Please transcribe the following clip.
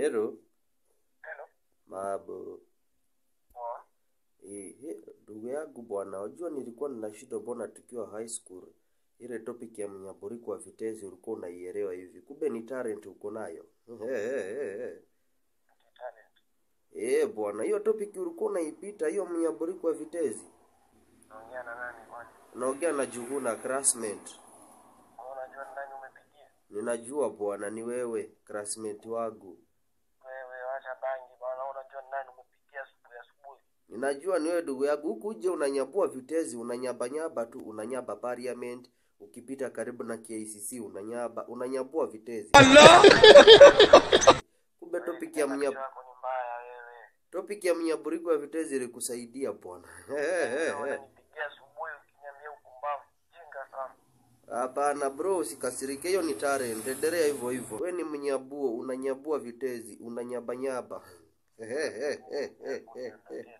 Hello, Hello. Mabo. Poa. Eh, he, ndugu yangu bwana, wajua nilikuwa nina shida mbona tukiwa high school. Ile topic ya mnyaburi kwa vitezi ulikuwa unaielewa hivi. Kumbe ni talent uko nayo. Talent. Eh, bwana, hiyo topic ulikuwa unaipita hiyo mnyaburi kwa vitezi. Naongea na nani kwani? Naongea na Juguna classmate. Wewe unajua ni nani umepigia? Ninajua bwana ni wewe classmate wangu. Wewe wacha bangi bwana, unajua ni nani umepigia asubuhi asubuhi? Ninajua ni wewe ndugu yangu, huku uje unanyabua vitezi, unanyabanyaba tu, unanyaba parliament, ukipita karibu na KICC unanyaba, unanyabua vitezi. Kumbe topic ya mnya, yako ni mbaya wewe. topic ya mnyaburiko ya vitezi ilikusaidia bwana. Wewe unanipigia asubuhi ukiniambia upumbavu. Jinga sana. Hapana bro, usikasirike, hiyo ni talent. Endelea hivyo hivyo. We ni mnyabuo, unanyabua vitezi, unanyabanyaba. Ndio